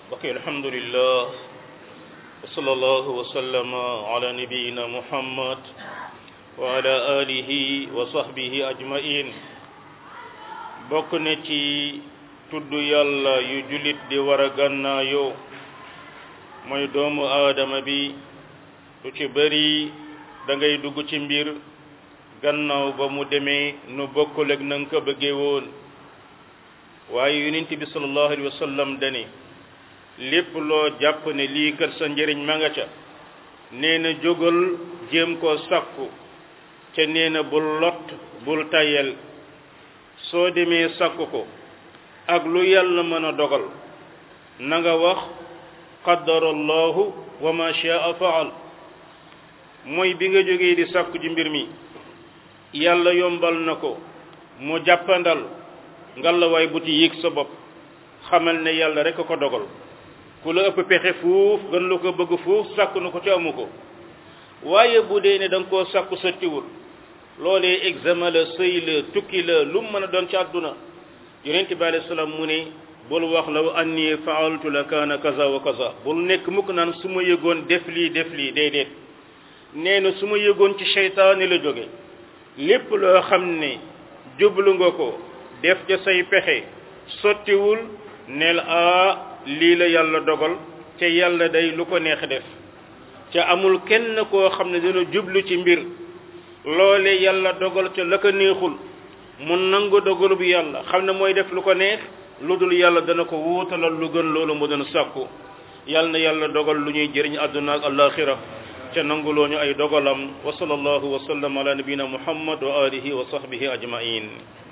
ok alhamdulillah wa sallallahu wa sallama ala nabiyina muhammad wa ala alihi wa sahbihi ajmain bokk na ci tudd yàlla yu jullit di war a gànnaayoo mooy doomu aadama bi lu ci bëri da ngay dugg ci mbir gannaaw ba mu demee nu bokkul ak na nga ko bëggee woon waaye yonent bi sallallahu alayhi wa sallam dani lépp loo jàpp ne lii kat sa njëriñ ma nga ca nee na jógal jéem koo sakku ca nee na bul lot bul tayel soo demee sakku ko ak lu yàlla mën a dogal na nga wax qaddara allahu wa ma shaa faal mooy bi nga jógee di sakku ci mbir mi yàlla yombal na ko mu jàppandal ngalawaay bu ci yéeg sa bopp xamal ne yàlla rek a ko dogal ku la ëpp pexe fuuf gën la ko bëgg fuuf sàkku na ko ci amu ko waaye bu dee ne da nga koo sàkku sottiwul loolee examen la sëy la tukki la lu mu mën a doon ci àdduna yonent bi alayhi salaam mu ne bul wax law anni faaltu la kaana kaza wa kaza bul nekk mukk naan su ma yëgoon def lii def lii déedéet nee na su ma yëgoon ci seytaane la jóge lépp loo xam ne jublu nga ko def ca say pexe sottiwul neel a lii la yàlla dogal ca yàlla day lu ko neex def ca amul kenn koo xam ne dina jublu ci mbir loole yàlla dogal ca la ko neexul mu nangu dogalu bi yàlla xam ne mooy def lu ko neex lu dul yàlla dana ko wuutalal lu gën loolu mu doon sàkku yàlla na yàlla dogal lu ñuy jëriñ àdduna ak alaxira ca nanguloo ñu ay dogalam wa sallallahu wa sallam ala nabina muhammad wa alihi wa sahbihi ajmain